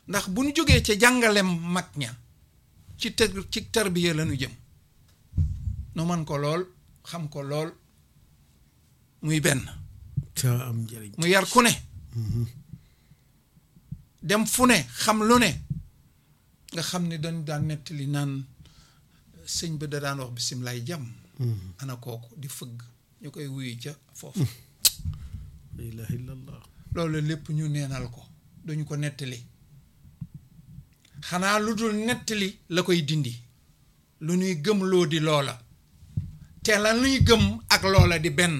ndax bu ñu jógee ca jàngalem mag ña ci tër ci tarbiya la ñu jëm nu man ko lool xam ko lool muy benn ca am njëriñ mu yar ku ne dem fu ne xam lu ne nga xam ni dañ daan nettali naan sëñ ba da daan wax bisimilaay jàmm ana kooku di fëgg ñu koy wuyu ca foofu la ilaha illallah loolu lépp ñu neenal ko duñu ko nettali xanaa lu dul nettali la koy dindi lu ñuy gëm loo di loola te la ñuy gëm ak loola di benn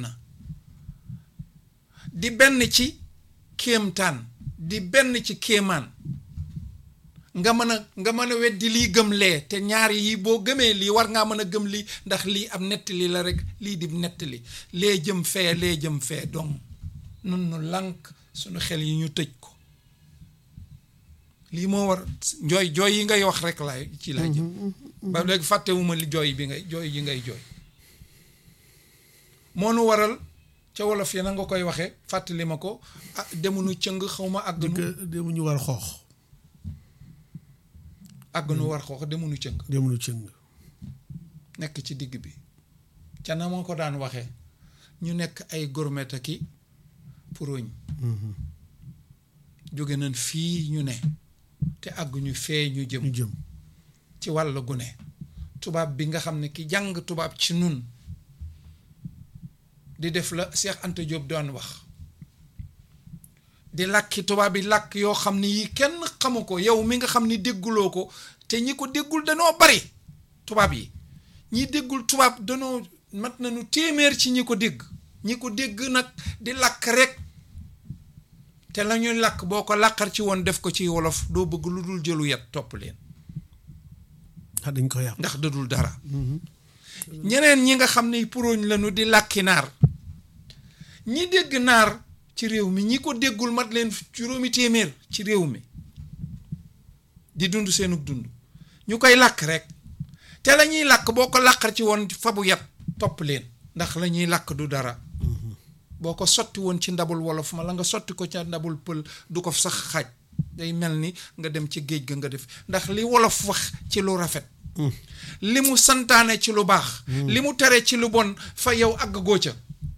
di benn ci kéemtaan di benn ci kéemaan nga mën a nga mën a weddi lii gëm lee te ñaar yi boo gëmee lii war ngaa mën a gëm lii ndax lii am nettali la rek lii di nettali lee jëm fee lee jëm fee donc nun nu lànk suñu xel yi ñu tëj ko lii moo war jooy jooy yi ngay wax rek laay ci laa jëm ba léegi fàttewuma li jooy bi ngay jooy yi ngay jooy moo nu waral ca wolof ya na nga koy waxee fàttali ma ko ah demunu cëng xaw ma àgg nu demu ñu war xoox àgg nu war xoox demunu cëng demu nu cëng nekk ci digg bi ca na ma ko daan waxee ñu nekk ay gourmet ki puroñ jóge nañ fii ñu ne te àgguñu fee ñu jëm ñu jëm ci wàll gu ne tubaab bi nga xam ne ki jàng tubaab ci nun di def la Cheikh Anta Diop doon wax di làkki tubaab yi làkk yoo xam ne yi kenn xamu ko yow mi nga xam ni dégguloo ko te ñi ko déggul danoo bari tubaab yi ñi déggul tubaab danoo mat nañu téeméer ci ñi ko dégg ñi ko dégg nag di làkk rek te la ñuy làkk boo ko làqar ci woon def ko ci wolof doo bëgg lu dul jëlu yat topp leen ndax dañ ko yàq ndax dadul dara ñeneen ñi nga xam ne puróñ lañu di làkki naar ñi dégg naar ci réew mi ñi ko déggul mat leen juróomi téeméer ci réew mi di dund seenug dund ñu koy làkk rek te la ñuy làkk boo ko làqar ci woon fabu yat topp leen ndax la ñuy làkk du dara boo ko sotti woon ci ndabul wolof ma la nga sotti ko ca ndabul pël du ko sax xaaj day mel ni nga dem ci géej ga nga def ndax li wolof wax ci lu rafet li mu santaane ci lu baax li mu tere ci lu bon fa yow àgg goo ca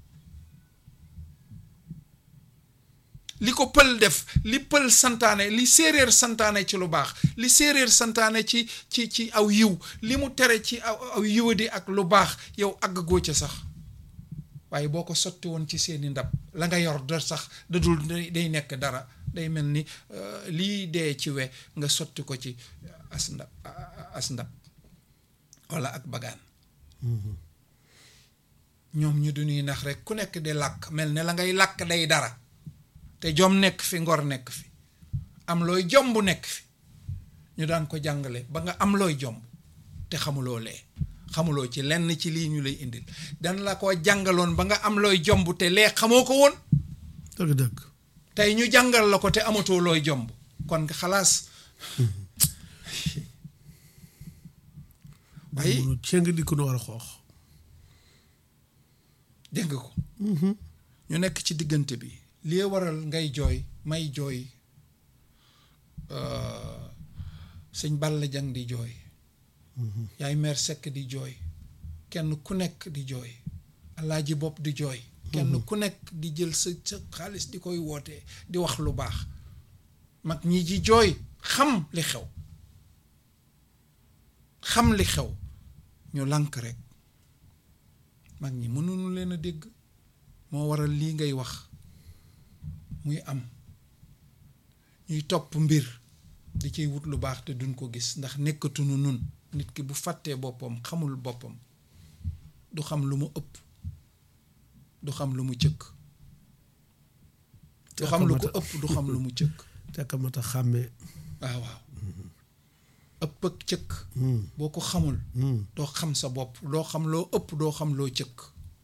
li ko pël def li pël santaane li séeréer santaane ci lu baax li séeréer santaane ci ci ci aw yiw li mu tere ci aw aw yiwadi ak lu baax yow àgg goo ca sax waaye boo ko sotti woon ci seeni ndab la nga yor da sax da dul day nekk dara day mel ni lii dee ci we nga sotti ko ci as ndab as ndab walla ak bagaan ñoom ñu du ñuy nax rek ku nekk di làkk mel ne la ngay làkk day dara te jom nekk fi ngor nekk fi am looy jomb nekk fi ñu daan ko jàngale ba nga am looy jomb te xamuloo lee xamuloo ci lenn ci lii ñu lay indil dan la ko jàngaloon ba nga am looy jomb te lee xamoo ko woon dëgg-dëgg tey ñu jàngal la ko te amatoo looy jomb kon xalaas waaye munu cëng di ko nu war a xoox dégg nga ko ñu nekk ci diggante bi li waral ngay jooy may jooy sëñ Balla Jang di jooy yaay meer sekk di jooy kenn ku nekk di jooy alaaji bopp di jooy kenn ku nekk di jël sa sa xaalis di koy wootee di wax lu baax mag ñi ji jooy xam li xew xam li xew ñu lànk rek mag ñi mënuñu leen a dégg moo waral lii ngay wax muy am ñuy topp mbir di ciy wut lu baax te duñ ko gis ndax nekkatunu nun nit ki bu fàttee boppam xamul boppam du xam lu mu ëpp du xam lu mu cëkk du xam lu ko ëpp du xam lu mu cëkk tekkamata xàmmee waaw waaw ëpp ak cëkk boo ko xamul doo xam sa bopp doo xam loo ëpp doo xam loo cëkk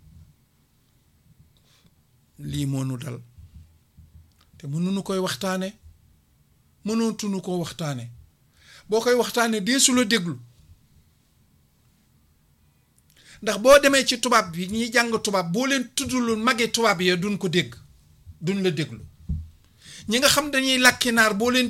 lii moo nu dal te mënuñu koy waxtaane mënootuñu koo waxtaane boo koy waxtaane deesu la déglu ndax boo demee ci tubaab bi ñiy jàng tubaab boo leen tuddul magi tubaab ya duñ ko dégg duñ la déglu ñi nga xam dañuy làkki naar boo leen